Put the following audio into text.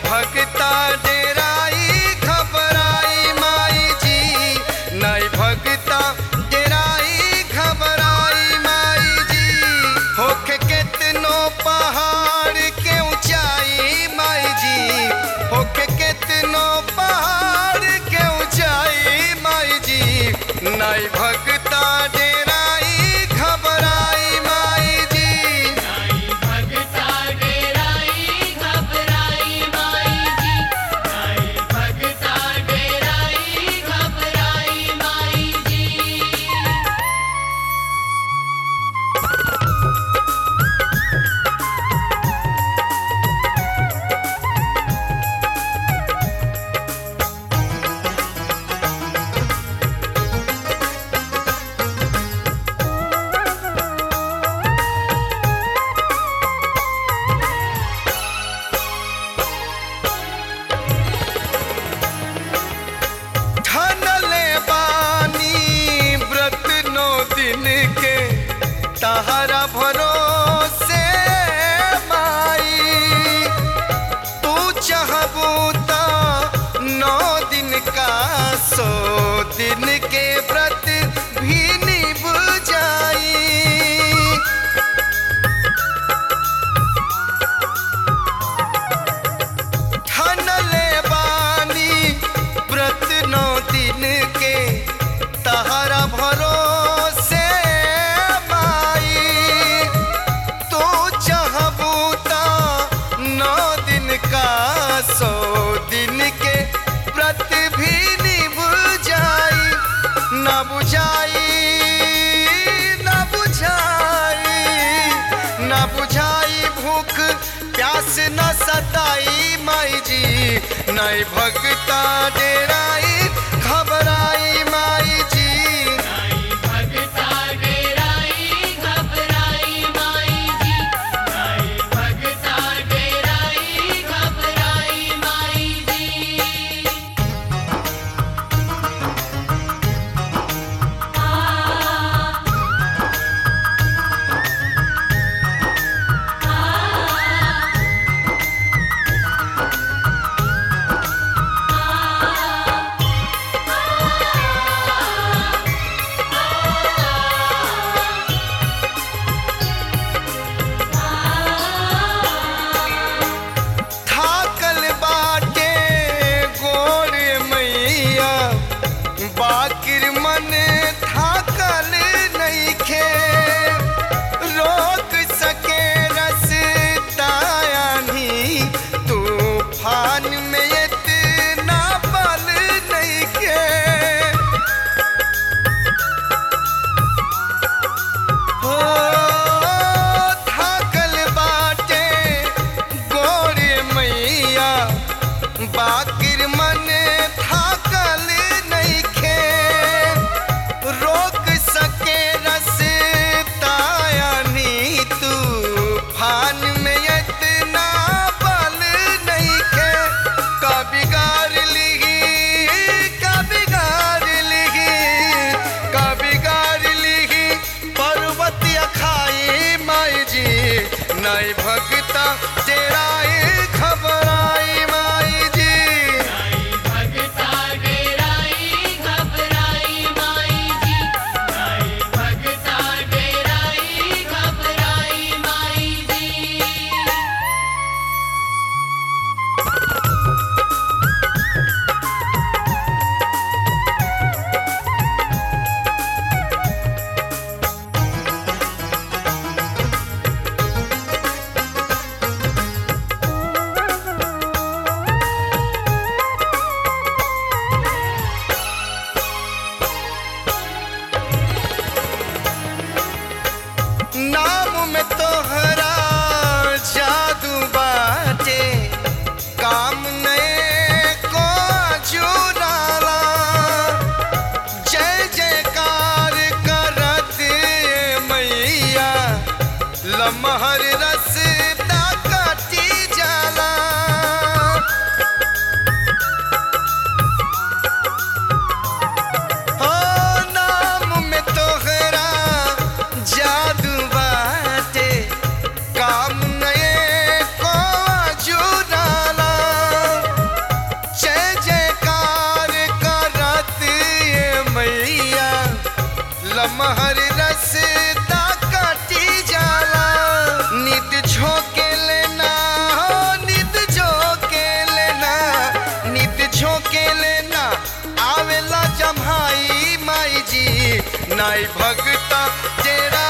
भगता डेराई घबराई माई जी नई भगता डेराई घबराई माई जी होके केतनो पहाड़ के ऊंचाई माई जी होके केतनो पहाड़ के ऊंचाई माई जी नई भगता डेराई घबराई माई जी भगता डेराई घबराई माई जी नाई भगता डेराई घबराई माई जी ठनले बानी व्रत नौ दिन के तहरा भरोसे माई तू चाहबू त नौ दिन का सो दिन के व्रत भी निभ जाई ठनले बानी व्रत नौ दिन के तहरा भरोसे माई तू चाहबू त नौ दिन का सौ दिन के व्रत भी निभ जाई न बुझाई न बुझाई न बुझाई भूख प्यास न सताई माई जी नई भगता डेराई घबराई माई जी नाई भगता डेराई घबराई माई जी नाई भगता डेराई घबराई माई जी थाकल बाटे गोर मैया बाकिर मन थाकल नइखे रोक सके रसतायानी तूफान में इतना बल नइखे हो थाकल बाटे गोरे मैया बाकिर मन थाकल नइखे रोक सके रसतायानी तूफान में इतना बल नइखे का बिगाड़ लिही का बिगाड़ लिही का बिगाड़ लिही पर्वत अखाई माई जी नई भगता डेराई खबराई माई जी नाई भगता डेराई घबराई माई जी नाई भगता डेराई घबराई माई जी नाम में तोहरा जादू बाटे काम नए को चुराला जय जयकार करत मैया लमहर रसता कटी जाला हो नाम में तोहरा जादू बाटे काम नए को जुराला नाई भगता तेरा